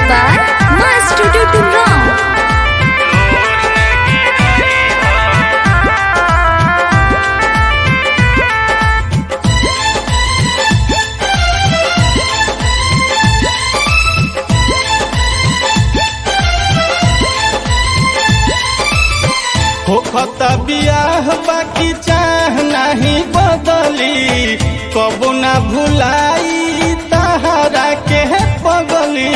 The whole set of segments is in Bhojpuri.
by Master Tutu Ram. होखत बियाह बाकी चाह नाही बदली कबो ना भुलाई तहरा के पगली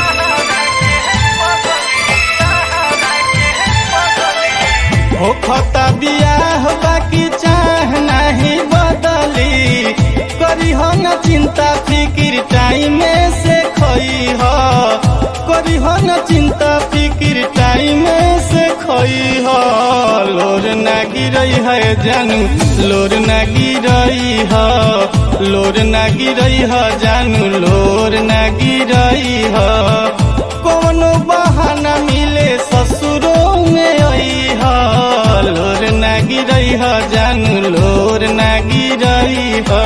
होखत बियाह बाकी चाह नाही बदली करी हो न चिंता फिकिर टाइम से खई हो करी हो न चिंता फिकिर टाइम से खई हो लोर ना गिरई है जानू लोर ना गिरई है लोर ना गिरई है जानू लोर ना गिरई है कोनो बहाना मिले ससुरों में आई है लोर ना गिरई है जानू लोर ना गिरई है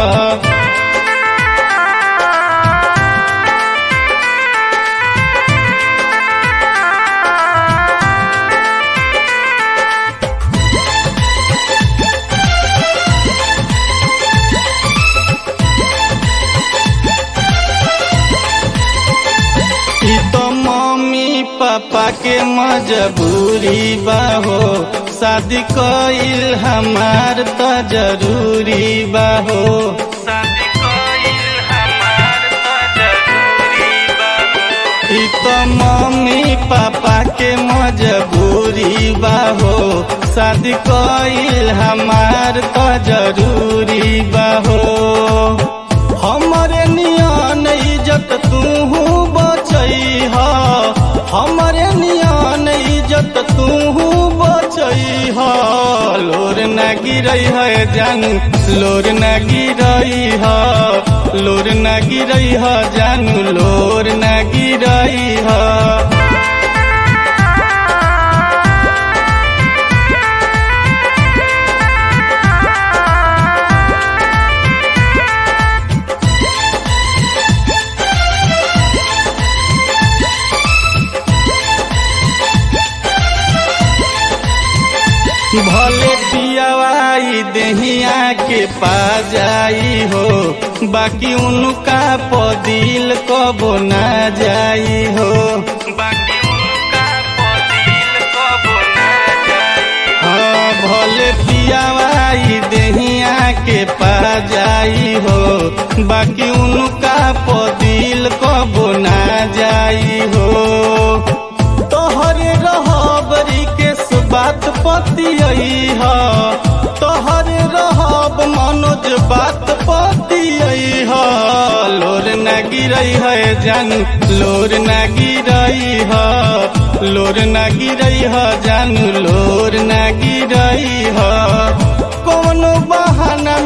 ई तो मम्मी पापा के मजबूरी बा हो शादी कइल हमार त जरूरी बा हो शादी कइल हमार त जरूरी बा ई तो मम्मी पापा के मजबूरी बा हो शादी कइल हमार त जरूरी बा हो हमरे नियन इज्जत तू बचई ह हमरे नियन इज्जत तू बचई ह लोर न गिरई है जानू लोर न गिरई ह लोर न गिरई ह जानू लोर न गिरई ह भले पियावाई दहिया के पा जाई हो बाकी उनका पदिल कबो ना जाई हो बाकी उनका पदिल कबो ना जाई हाँ भले पियावाई दहिया के पा जाई हो बाकी उनका पदिल कबो ना जाई हो तोहरे रहबरी के बात पतियई ह तोहरे रहब मनोज बात पतियई ह लोर न गिरई है जानू लोर न गिरई ह लोर न गिरई ह जानू लोर न गिरई ह कोनो बहाना